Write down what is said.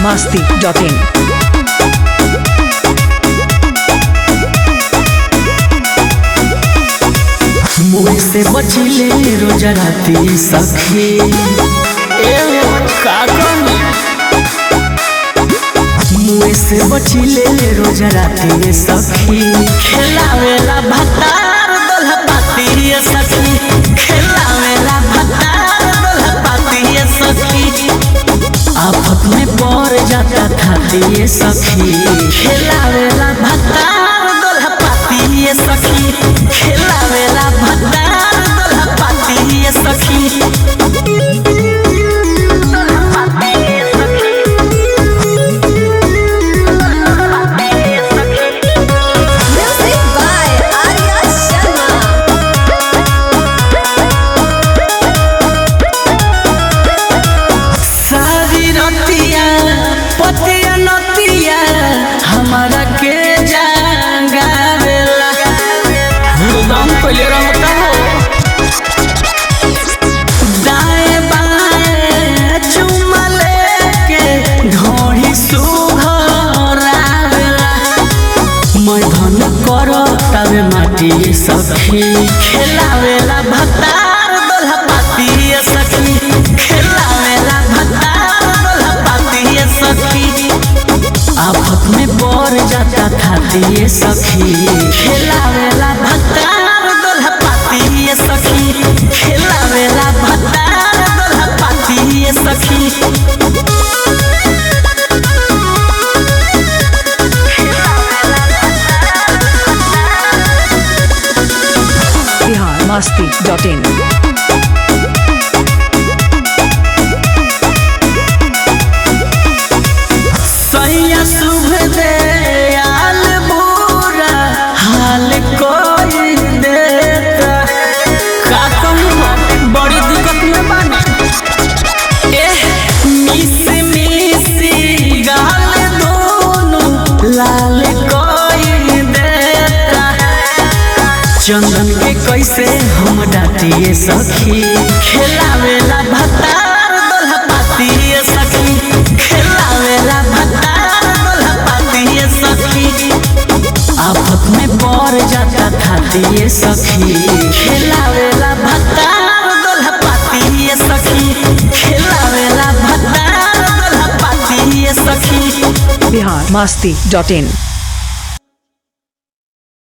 masti.in. मुँह से बचले रोज राती सखी ए का कहनी मुँह से बचले रोज राती सखी खेलावेला भतार दोल्हा पाती सखी खेलावेला भतार दोल्हा पाती सखी आफत में पड़ जाता खाती सखी खेलावेला भतार दोल्हा पाती सखी खेलावेला भतार दोल्हा पाती सखी Music by Arya Sharma. सारी रतिया पतिया नतिया हमारा के जागावेला हुरदम पहले रहता हो दाएं बाएं चुमा लेके घोड़ी सुघरावेला मैं धन कर तबे माटी सखी खेलावेला भतार दोल्हा पाती सखी खेलावेला भतार दोल्हा पाती सखी आफत में पड़ जाता खाती सखी खेलावेला भतार दोल्हा पाती सखी खेलावेला भतार दोल्हा पाती सखी Bihar masti.in. सैया शुभ दे आल बुरा हाल कोई देता का कहूँ बड़ी दिक्कत में बानी एह मिस मिसी गाल दोनों लाल कोई देता चंदन के कैसे हम डाटिए सखी खेलावेला भतार दोल्हा पातिए सखी खेलावेला भतार दोल्हा पातिए सखी आफत में पड़ जाता खातिए सखी खेलावेला भतार दोल्हा पातिए सखी खेलावेला भतार दोल्हा पातिए सखी Bihar masti.in.